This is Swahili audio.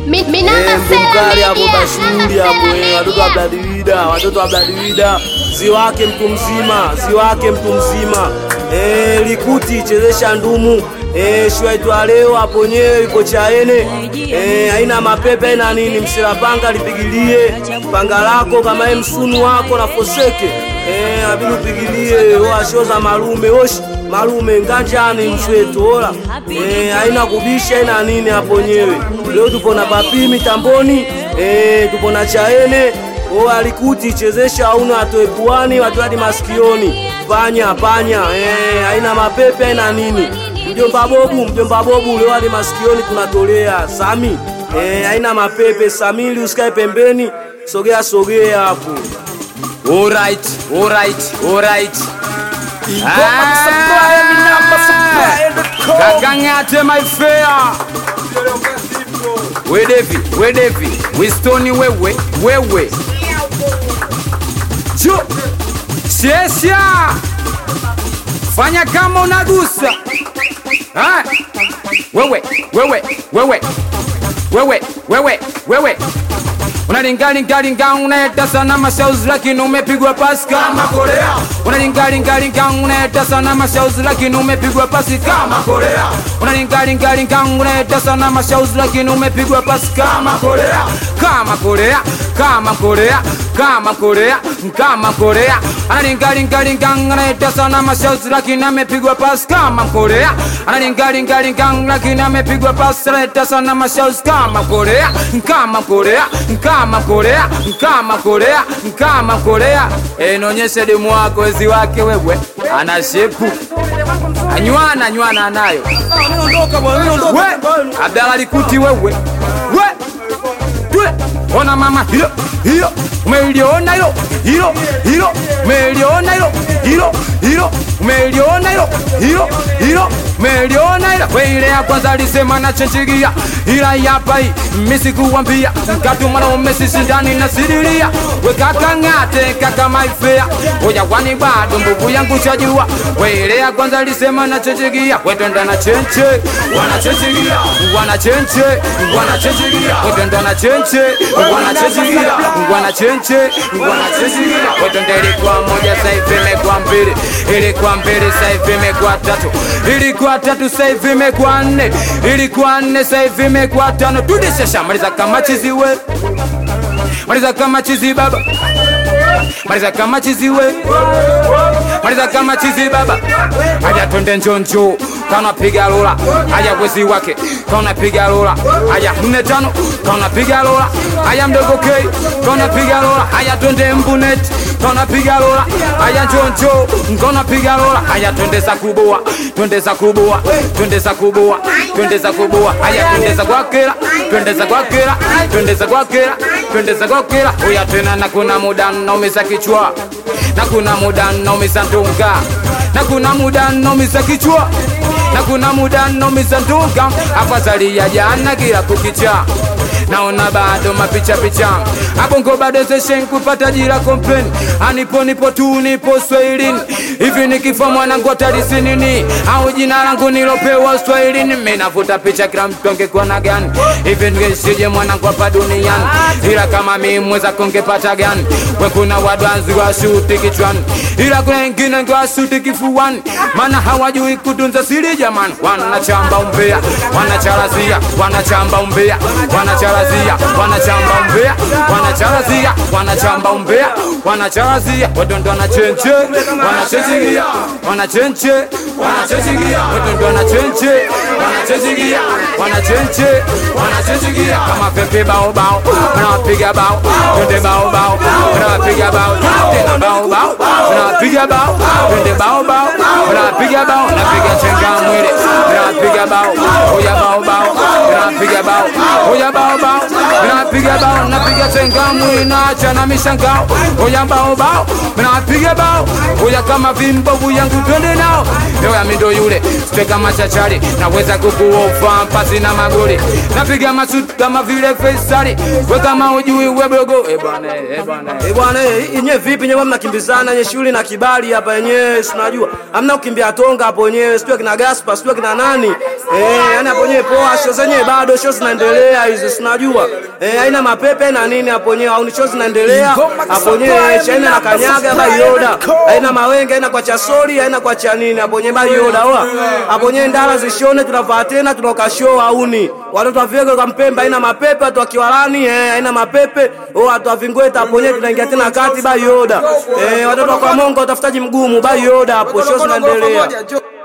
Mi- Minamba Eh, Sela mkali hapo Media, kashuhudi Namba hapo Sela eh, watoto wa Media. Bladwida, watoto wa Bladwida, si wake mtu mzima, si wake mtu mzima. Eh, Likuti chezesha ndumu. Eh, shua itwa leo hapo nyewe iko chaene. Eh, haina mapepe haina nini, msela panga lipigilie panga lako kama yeye msunu wako na foseke. Eh, abidi upigilie oa show za malume oshi malume nganjani mswetu ola. Eh, haina kubisha haina nini hapo nyewe. Leo tupo na papi mitamboni. Eh, tupo na chaene. Oa Likuti chezesha hauna atoe puani watu hadi masikioni. Panya panya eh, haina mapepe haina nini. Mjomba Bobu, mjomba Bobu leo hadi masikioni tunatolea. Sami eh, haina mapepe. Samili usikae pembeni, sogea sogea hapo. Alright, alright, alright. Kakang'ate my fair. We Devi, we Devi, we Stoni wewe, wewe. Chu. Shesha. Fanya kama unagusa. Ah. Wewe, wewe, wewe. Wewe, wewe, wewe. Unalingalingalinga unaeta sana mashauzi lakini umepigwa pasi kama Korea. Unalingalingalinga unaeta sana mashauzi lakini umepigwa pasi kama Korea. Unalingalingalinga unaeta sana mashauzi lakini umepigwa pasi kama Korea. Kama Korea, kama Korea, kama Korea, kama Korea. Analingalingalinga unaeta sana mashauzi lakini amepigwa pasi kama Korea. Analingalingalinga lakini amepigwa pasi analeta sana mashauzi kama Korea, kama Korea, kama Korea, kama Korea, kama Korea. Eh, nionyeshe demu wako wezi wake wewe, ana shepu anywana anywana anayo we Abdalla Likuti wewe we Twe, ona mama hilo hilo umeliona hilo hilo hilo umeliona hilo hilo hilo umeliona hilo hilo hilo umeliona hilo we ile ya kwanza alisema na chenchigia ila yapa hii mimi sikuwambia mkatu mwanaume sisi ndani na sidilia we kaka ng'ate kaka maifea oya wani bado mbubu yangu chajua we ile ya kwanza alisema na chenchigia we twenda na chenche wana chenchigia wana chenche wana chenchigia we twenda na chenche wana chenchigia wana chenche wana chenchigia we twenda ilikuwa moja sasa hivi imekuwa mbili ilikuwa mbili sasa hivi imekuwa tatu ilikuwa tatu sasa hivi imekuwa nne ilikuwa nne sasa hivi imekuwa tano tudishesha maliza kama chizi we maliza kama chizi baba maliza kama chizi we maliza kama chizi baba aja twende njonjo kaona piga lola aja wezi wake kaona piga lola aja nne tano kaona piga lola aya mdogo k kaona piga lola aya twende mbunet kaona piga lola aya njonjo kaona piga lola aya twende za kuboa twende za kuboa twende za kuboa twende za kuboa aya twende za kwakela twende za kwakela twende za kwakela twende za kwakela oya tena na kuna muda naumiza kichwa na kuna muda naumiza ndunga na kuna muda naumiza kichwa na kuna muda naumiza ndunga afadhali ya jana kila kukicha naona bado mapicha picha abongo bado zeshen kupata jira complain anipo nipo tu nipo swahilini hivi nikifa mwanangu atarisi nini au jina langu nilopewa swahilini mimi navuta picha kila mtu angekuwa na gani hivi ngesije mwanangu hapa duniani ila kama mimi mweza kongepata gani we kuna wadwanzi wa shuti kichwani ila kuna wengine ngewa shuti kifuani maana hawajui kutunza siri jamani wanachamba umbea wanacharazia wanachamba umbea wanacharazia wanachamba umbea wanacharazia wanachamba umbea wanacharazia wadondo wanachenche wanachenchigia wanachenche wanachenchigia wadondo wanachenche wanachenchigia wanachenche wanachenchigia kama pepe bao bao wanapiga bao twende bao bao wanapiga bao tena bao bao wanapiga bao twende bao bao wanapiga bao napiga chenga mwili wanapiga bao oya bao bao wanapiga bao oya bao bao minapiga bao napiga tengamu inaacha na mishangao oya bao bao minapiga bao oya kama vimbovu yangu twende nao oya mindo yule steka machachari naweza kukuofa pasi na magoli napiga masut kama vile Faisali we kama ujui webogo eh bwana eh bwana Eh bwana, eh, yenyewe vipi nyewe mnakimbizana nye shule na kibali hapa yenyewe, si unajua hamna kukimbia tonga hapo yenyewe, sio kina Gaspar, sio kina nani eh, yani hapo yenyewe poa, show zenyewe bado show zinaendelea hizo, si unajua eh, haina mapepe na nini hapo yenyewe, au ni show zinaendelea hapo yenyewe, chaina na kanyaga bayoda, haina mawenge, haina kwa chasori, haina kwa cha nini hapo yenyewe bayoda, oa hapo yenyewe ndala zishone, tunavaa tena tunaoka show auni watoto wa Viego kwa Mpemba haina mapepe, watu wa Kiwalani eh, haina mapepe, oh, watu wa Vingweta hapo yenyewe tunaingia tena kati bayoda eh, watoto wa kwa Mongo utafutaji mgumu bayoda hapo, show zinaendelea.